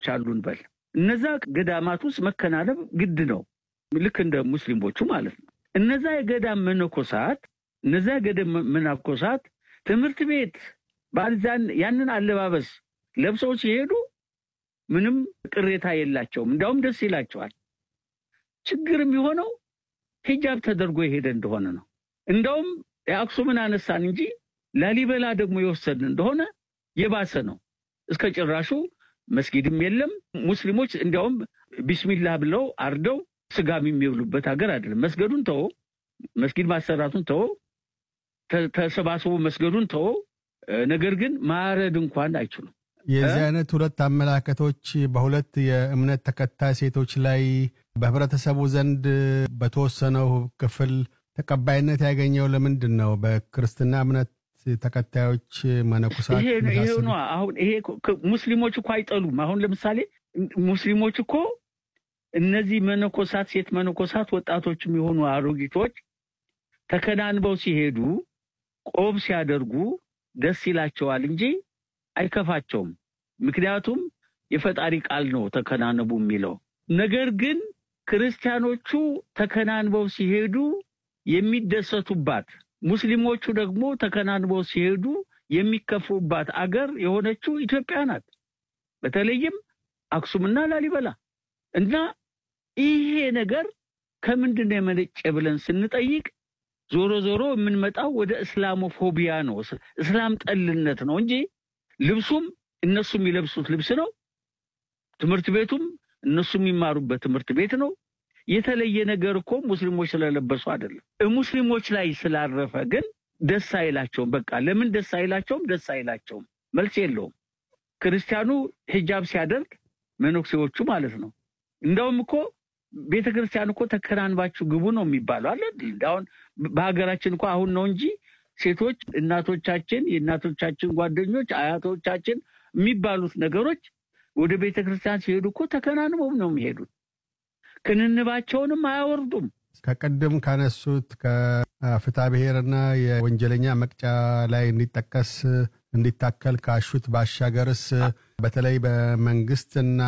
አሉን በል እነዛ ገዳማት ውስጥ መከናነብ ግድ ነው። ልክ እንደ ሙስሊሞቹ ማለት ነው። እነዛ የገዳም መነኮሳት እነዛ የገዳም መነኮሳት ትምህርት ቤት ባልዛን ያንን አለባበስ ለብሰው ሲሄዱ ምንም ቅሬታ የላቸውም። እንዲያውም ደስ ይላቸዋል። ችግር የሚሆነው ሂጃብ ተደርጎ የሄደ እንደሆነ ነው። እንደውም የአክሱምን አነሳን እንጂ ላሊበላ ደግሞ የወሰድን እንደሆነ የባሰ ነው። እስከ ጭራሹ መስጊድም የለም። ሙስሊሞች እንዲያውም ቢስሚላህ ብለው አርደው ስጋ የሚብሉበት ሀገር አይደለም። መስገዱን ተወ፣ መስጊድ ማሰራቱን ተወ፣ ተሰባስቦ መስገዱን ተወ። ነገር ግን ማረድ እንኳን አይችሉም። የዚህ አይነት ሁለት አመላከቶች በሁለት የእምነት ተከታይ ሴቶች ላይ በህብረተሰቡ ዘንድ በተወሰነው ክፍል ተቀባይነት ያገኘው ለምንድን ነው? በክርስትና እምነት ተከታዮች መነኮሳት ይሄ ነው። አሁን ይሄ ሙስሊሞች እኮ አይጠሉም። አሁን ለምሳሌ ሙስሊሞች እኮ እነዚህ መነኮሳት ሴት መነኮሳት ወጣቶችም የሆኑ አሮጊቶች ተከናንበው ሲሄዱ ቆብ ሲያደርጉ ደስ ይላቸዋል እንጂ አይከፋቸውም። ምክንያቱም የፈጣሪ ቃል ነው ተከናንቡ የሚለው። ነገር ግን ክርስቲያኖቹ ተከናንበው ሲሄዱ የሚደሰቱባት ሙስሊሞቹ ደግሞ ተከናንበው ሲሄዱ የሚከፉባት አገር የሆነችው ኢትዮጵያ ናት። በተለይም አክሱምና ላሊበላ እና ይሄ ነገር ከምንድን ነው የመነጨ ብለን ስንጠይቅ ዞሮ ዞሮ የምንመጣው ወደ እስላሞፎቢያ ነው፣ እስላም ጠልነት ነው እንጂ ልብሱም እነሱ የሚለብሱት ልብስ ነው። ትምህርት ቤቱም እነሱ የሚማሩበት ትምህርት ቤት ነው። የተለየ ነገር እኮ ሙስሊሞች ስለለበሱ አይደለም። ሙስሊሞች ላይ ስላረፈ ግን ደስ አይላቸውም። በቃ ለምን ደስ አይላቸውም? ደስ አይላቸውም፣ መልስ የለውም። ክርስቲያኑ ሂጃብ ሲያደርግ መነኩሴዎቹ ማለት ነው። እንደውም እኮ ቤተ ክርስቲያን እኮ ተከናንባችሁ ግቡ ነው የሚባለው አለ። አሁን በሀገራችን እኮ አሁን ነው እንጂ ሴቶች እናቶቻችን፣ የእናቶቻችን ጓደኞች፣ አያቶቻችን የሚባሉት ነገሮች ወደ ቤተ ክርስቲያን ሲሄዱ እኮ ተከናንበው ነው የሚሄዱት። ክንንባቸውንም አያወርዱም። ከቅድም ካነሱት ከፍትሐ ብሔርና የወንጀለኛ መቅጫ ላይ እንዲጠቀስ እንዲታከል ካሹት ባሻገርስ በተለይ በመንግስትና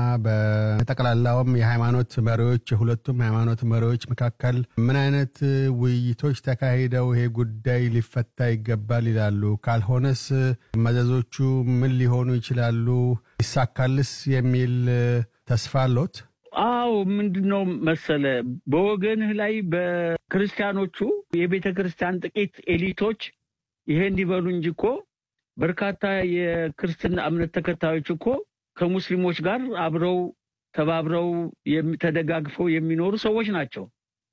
በጠቅላላውም የሃይማኖት መሪዎች የሁለቱም ሃይማኖት መሪዎች መካከል ምን አይነት ውይይቶች ተካሂደው ይሄ ጉዳይ ሊፈታ ይገባል ይላሉ? ካልሆነስ መዘዞቹ ምን ሊሆኑ ይችላሉ? ይሳካልስ የሚል ተስፋ አሎት? አዎ ምንድን ነው መሰለ፣ በወገንህ ላይ በክርስቲያኖቹ የቤተ ክርስቲያን ጥቂት ኤሊቶች ይሄ እንዲበሉ እንጂ እኮ በርካታ የክርስትና እምነት ተከታዮች እኮ ከሙስሊሞች ጋር አብረው ተባብረው ተደጋግፈው የሚኖሩ ሰዎች ናቸው።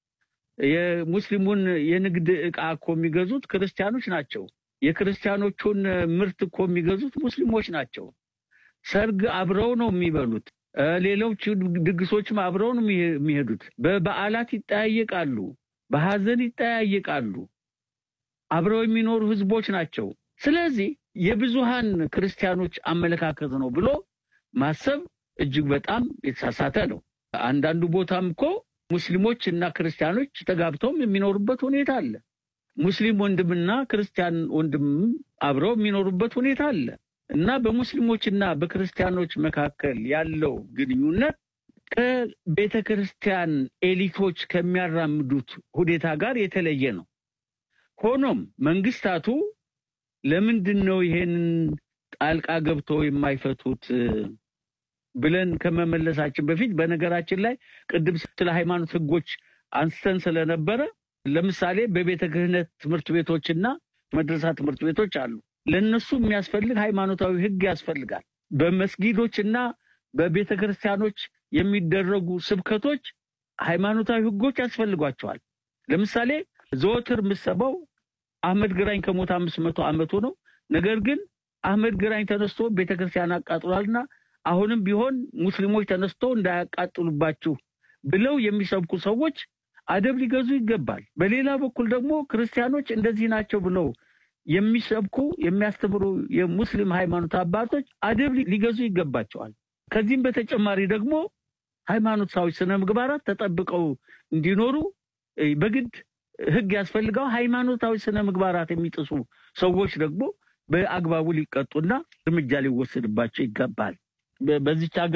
የሙስሊሙን የንግድ ዕቃ እኮ የሚገዙት ክርስቲያኖች ናቸው። የክርስቲያኖቹን ምርት እኮ የሚገዙት ሙስሊሞች ናቸው። ሰርግ አብረው ነው የሚበሉት። ሌሎች ድግሶችም አብረው ነው የሚሄዱት። በበዓላት ይጠያየቃሉ፣ በሐዘን ይጠያየቃሉ። አብረው የሚኖሩ ህዝቦች ናቸው። ስለዚህ የብዙሃን ክርስቲያኖች አመለካከት ነው ብሎ ማሰብ እጅግ በጣም የተሳሳተ ነው። አንዳንዱ ቦታም እኮ ሙስሊሞች እና ክርስቲያኖች ተጋብተውም የሚኖሩበት ሁኔታ አለ። ሙስሊም ወንድምና ክርስቲያን ወንድም አብረው የሚኖሩበት ሁኔታ አለ እና በሙስሊሞችና በክርስቲያኖች መካከል ያለው ግንኙነት ከቤተ ክርስቲያን ኤሊቶች ከሚያራምዱት ሁኔታ ጋር የተለየ ነው። ሆኖም መንግስታቱ ለምንድን ነው ይሄንን ጣልቃ ገብቶ የማይፈቱት ብለን ከመመለሳችን በፊት በነገራችን ላይ ቅድም ስለ ሃይማኖት ህጎች አንስተን ስለነበረ ለምሳሌ በቤተ ክህነት ትምህርት ቤቶችና መድረሳ ትምህርት ቤቶች አሉ። ለእነሱ የሚያስፈልግ ሃይማኖታዊ ህግ ያስፈልጋል። በመስጊዶችና በቤተ ክርስቲያኖች የሚደረጉ ስብከቶች ሃይማኖታዊ ህጎች ያስፈልጓቸዋል። ለምሳሌ ዘወትር የምሰማው አህመድ ግራኝ ከሞት አምስት መቶ ዓመቱ ነው። ነገር ግን አህመድ ግራኝ ተነስቶ ቤተክርስቲያን አቃጥሏልና አሁንም ቢሆን ሙስሊሞች ተነስቶ እንዳያቃጥሉባችሁ ብለው የሚሰብኩ ሰዎች አደብ ሊገዙ ይገባል። በሌላ በኩል ደግሞ ክርስቲያኖች እንደዚህ ናቸው ብለው የሚሰብኩ የሚያስተምሩ የሙስሊም ሃይማኖት አባቶች አደብ ሊገዙ ይገባቸዋል። ከዚህም በተጨማሪ ደግሞ ሃይማኖታዊ ስነ ምግባራት ተጠብቀው እንዲኖሩ በግድ ህግ ያስፈልገው። ሃይማኖታዊ ስነ ምግባራት የሚጥሱ ሰዎች ደግሞ በአግባቡ ሊቀጡና እርምጃ ሊወሰድባቸው ይገባል። በዚች ሀገር